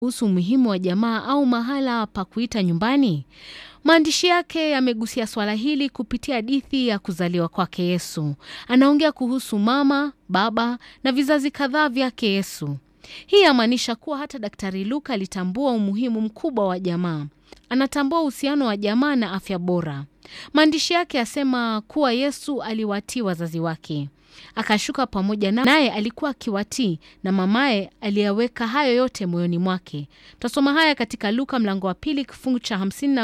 kuhusu umuhimu wa jamaa au mahala pa kuita nyumbani? Maandishi yake yamegusia swala hili kupitia hadithi ya kuzaliwa kwake Yesu. Anaongea kuhusu mama, baba na vizazi kadhaa vyake Yesu. Hii yamaanisha kuwa hata Daktari Luka alitambua umuhimu mkubwa wa jamaa. Anatambua uhusiano wa jamaa na afya bora. Maandishi yake yasema kuwa Yesu aliwatii wazazi wake, akashuka pamoja na naye alikuwa akiwatii, na mamaye aliyaweka hayo yote moyoni mwake. Tutasoma haya katika Luka mlango wa pili kifungu cha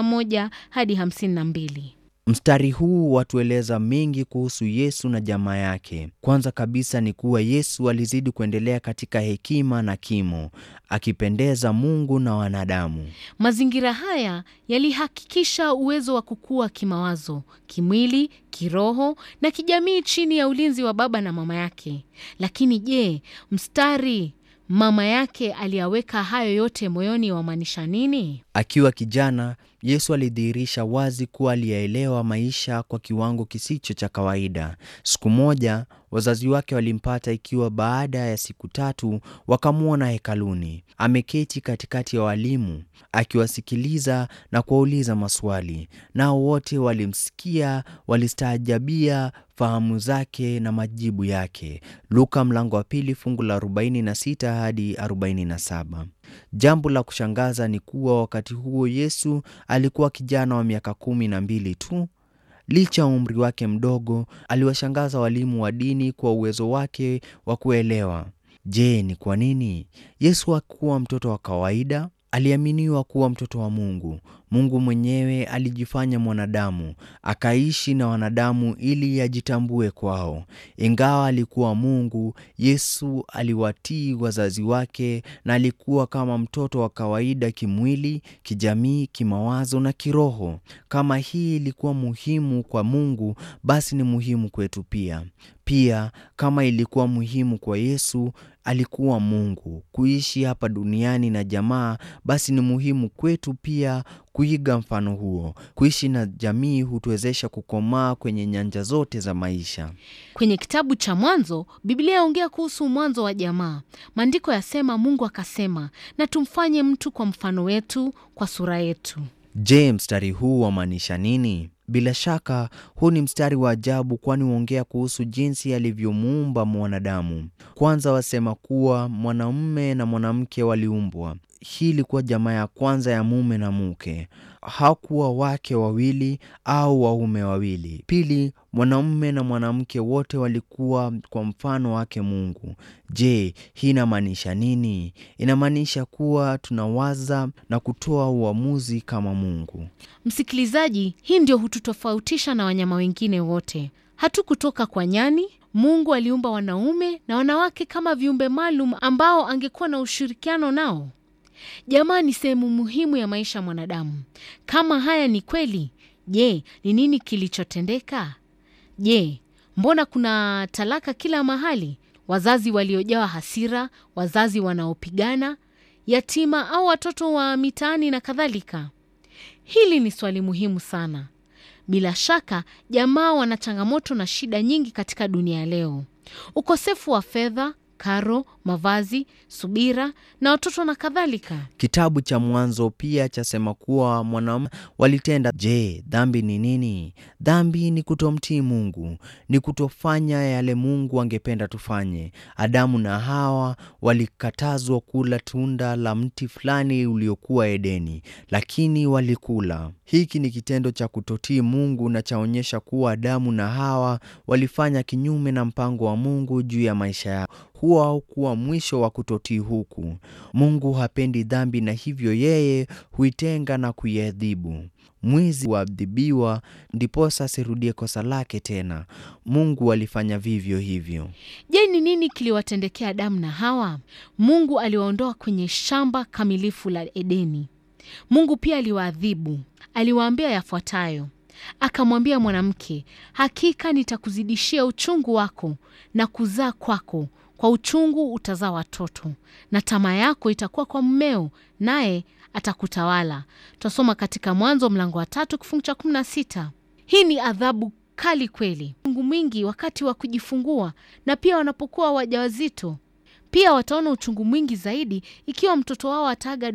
51 hadi 52. Mstari huu watueleza mengi kuhusu Yesu na jamaa yake. Kwanza kabisa ni kuwa Yesu alizidi kuendelea katika hekima na kimo, akipendeza Mungu na wanadamu. Mazingira haya yalihakikisha uwezo wa kukua kimawazo, kimwili, kiroho na kijamii chini ya ulinzi wa baba na mama yake. Lakini je, mstari mama yake aliyaweka hayo yote moyoni wamaanisha nini? Akiwa kijana, Yesu alidhihirisha wazi kuwa aliyaelewa maisha kwa kiwango kisicho cha kawaida. Siku moja wazazi wake walimpata ikiwa baada ya siku tatu wakamwona hekaluni ameketi katikati ya walimu akiwasikiliza na kuwauliza maswali, nao wote walimsikia, walistaajabia fahamu zake na majibu yake. Luka mlango wa pili fungu la 46 hadi 47. Jambo la kushangaza ni kuwa wakati huo Yesu alikuwa kijana wa miaka kumi na mbili tu. Licha ya umri wake mdogo, aliwashangaza walimu wa dini kwa uwezo wake wa kuelewa. Je, ni kwa nini? Yesu hakuwa mtoto wa kawaida. Aliaminiwa kuwa mtoto wa Mungu. Mungu mwenyewe alijifanya mwanadamu, akaishi na wanadamu ili ajitambue kwao. Ingawa alikuwa Mungu, Yesu aliwatii wazazi wake na alikuwa kama mtoto wa kawaida kimwili, kijamii, kimawazo na kiroho. Kama hii ilikuwa muhimu kwa Mungu, basi ni muhimu kwetu pia. Pia kama ilikuwa muhimu kwa Yesu, alikuwa Mungu, kuishi hapa duniani na jamaa, basi ni muhimu kwetu pia kuiga mfano huo. Kuishi na jamii hutuwezesha kukomaa kwenye nyanja zote za maisha. Kwenye kitabu cha Mwanzo, Biblia yaongea kuhusu mwanzo wa jamaa. Maandiko yasema, Mungu akasema, na tumfanye mtu kwa mfano wetu, kwa sura yetu. Je, mstari huu wamaanisha nini? Bila shaka huu ni mstari wa ajabu, kwani huongea kuhusu jinsi alivyomuumba mwanadamu. Kwanza wasema kuwa mwanamume na mwanamke waliumbwa. Hii ilikuwa jamaa ya kwanza ya mume na mke, hakuwa wake wawili au waume wawili. Pili, mwanamume na mwanamke wote walikuwa kwa mfano wake Mungu. Je, hii inamaanisha nini? Inamaanisha kuwa tunawaza na kutoa uamuzi kama Mungu. Msikilizaji, hii ndio hututofautisha na wanyama wengine wote. Hatukutoka kwa nyani. Mungu aliumba wanaume na wanawake kama viumbe maalum ambao angekuwa na ushirikiano nao. Jamaa ni sehemu muhimu ya maisha ya mwanadamu. Kama haya ni kweli, je, ni nini kilichotendeka? Je, mbona kuna talaka kila mahali, wazazi waliojawa hasira, wazazi wanaopigana, yatima au watoto wa mitaani na kadhalika? Hili ni swali muhimu sana. Bila shaka, jamaa wana changamoto na shida nyingi katika dunia leo: ukosefu wa fedha, karo, mavazi, subira na watoto na kadhalika. Kitabu cha Mwanzo pia chasema kuwa mwanaume walitenda. Je, dhambi ni nini? Dhambi ni kutomtii Mungu, ni kutofanya yale Mungu angependa tufanye. Adamu na Hawa walikatazwa kula tunda la mti fulani uliokuwa Edeni, lakini walikula. Hiki ni kitendo cha kutotii Mungu na chaonyesha kuwa Adamu na Hawa walifanya kinyume na mpango wa Mungu juu ya maisha yao. Huo haukuwa mwisho wa kutotii huku. Mungu hapendi dhambi na hivyo yeye huitenga na kuiadhibu. Mwizi huadhibiwa ndiposa asirudie kosa lake tena. Mungu alifanya vivyo hivyo. Je, ni nini kiliwatendekea Adamu na Hawa? Mungu aliwaondoa kwenye shamba kamilifu la Edeni. Mungu pia aliwaadhibu. Aliwaambia yafuatayo: akamwambia mwanamke, hakika nitakuzidishia uchungu wako na kuzaa kwako kwa uchungu utazaa watoto, na tamaa yako itakuwa kwa mmeo, naye atakutawala. Twasoma katika Mwanzo mlango wa tatu kifungu cha kumi na sita. Hii ni adhabu kali kweli, uchungu mwingi wakati wa kujifungua na pia wanapokuwa wajawazito. Pia wataona uchungu mwingi zaidi ikiwa mtoto wao ataaga